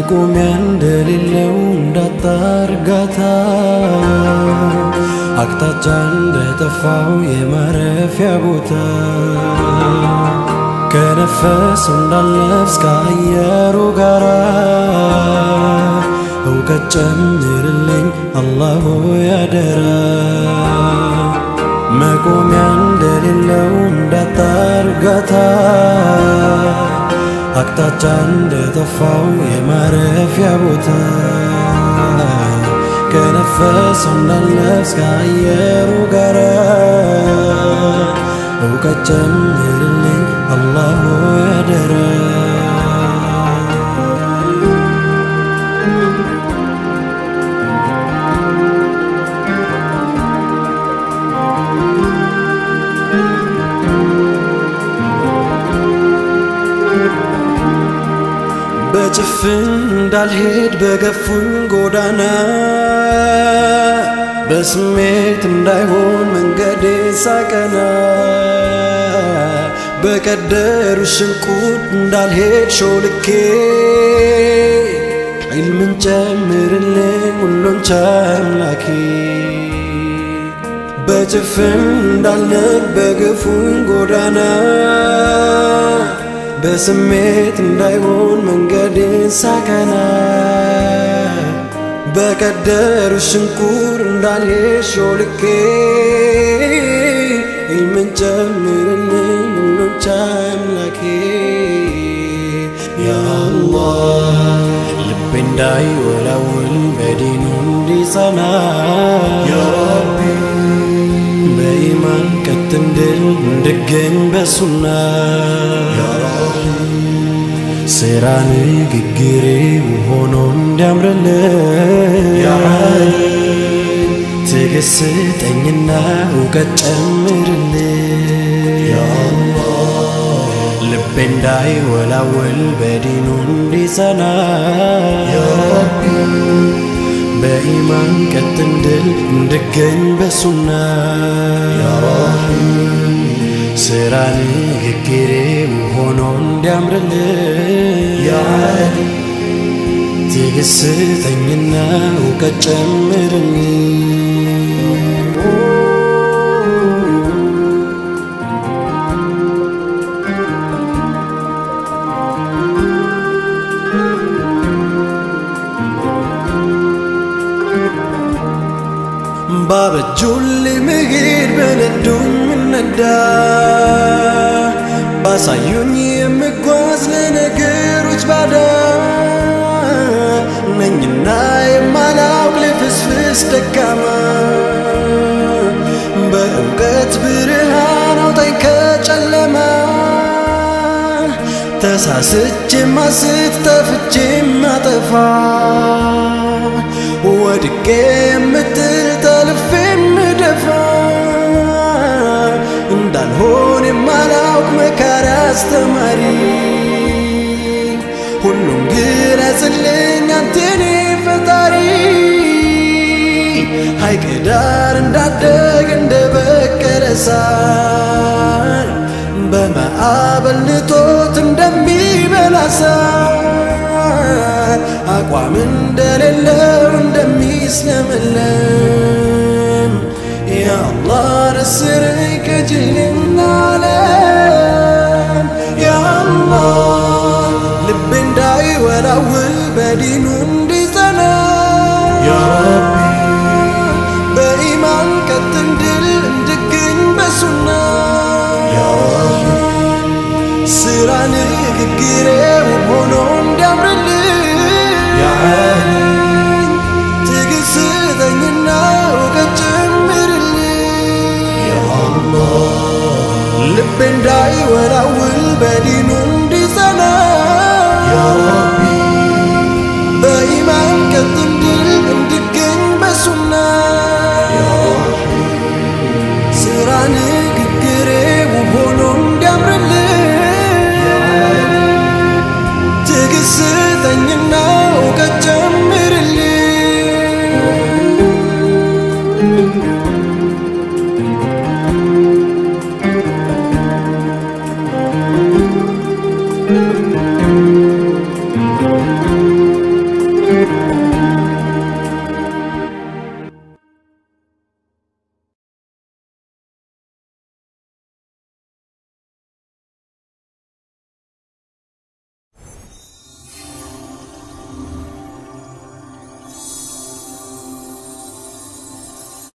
መቆሚያ እንደሌለው እንዳጣ እርጋታ አቅጣጫ እንደጠፋው የማረፊያ ቦታ ከነፈሱ እንዳለፍስ ከአየሩ ጋራ እውቀት ጨምርልኝ አላሁ ያደራ መቆሚያ እንደሌለው እንዳጣ እርጋታ አቅጣጫ እንደጠፋው የማረፊያ ቦታ ከነፈሰው እንዳለፍስ ከአየሩ ጋራ እውቀት ጨምርልኝ አላሁ ያደራ በጭፍን እንዳልሄድ በገፉኝ ጎዳና በስሜት እንዳይሆን መንገዴ ሳቀና በቀደሩ ሽንቁድ እንዳልሄድ ሾልኬ ዒልምን ጨምርልኝ ሁሉን ቻይ አምላኬ በጭፍን እንዳልሄድ በገፉኝ ጎዳና በስሜት እንዳይሆን መንገዴን ሳቀና በቀደሩ ሽንቁር እንዳልሄድ ሾልኬ ዒልምን ጨምርልኝ ሁሉን ቻይ አምላኬ ያ አላህ ልቤ እንዳይወላውል በዲኑ እንዲጸና ያ ረቢ በኢማን ቀጥ እንድል እንድገኝ በሱና ስራ ንግግሬ ሆኖ እንዲያምርልኝ ትዕግስት ስጠኝና እውቀት ጨምርልኝ ልቤ እንዳይወላወል በዲኑ እንዲጸና በኢማን ቀጥ እንድል እንድገኝ በሱና ስራ ንግግሬ ሆኖ እንዲያምርልኝ ትዕግስት ስጠኝና እውቀት ጨምርልኝ ባበጁልኝ መሄድ በነዱኝ ምነዳ ባሳዩኝ የምጓዝ ለነገሮች ባዳ ነኝና የማላውቅ ልፍስፍስ ደካማ በእውቀት ብርሃን አውጣኝ ከጨለማ ተሳስቼ ማስት ጠፍቼ ማጠፋ ወድቄ የምጥል ጠልፌ የምደፋ እንዳልሆን የማላውቅ መካሪ አስተማሪ ሁሉም ግለጽልኝ አንቴኔ ፈጣሪ ሐይቅ ዳር እንዳደግ እንደ በቀለ ሳር በማዕበል ልጦት እንደሚበላ ሳር አቋም እንደሌለው እንደሚስለመለም ያአላህ ነስረኝ ከጅልና ዓለም ያአላህ ልቤ እንዳይወላውል በዲኑ እንዲጸና ያረቢ በኢማን ቀጥ እንድል እንድገኝ በሱና ስራ ንግግሬ ውብ ሆኖ እንዲያምርልኝ ትዕግስት ስጠኝና እውቀት ጨምርልኝ ልቤ እንዳይወላውል በዲኑ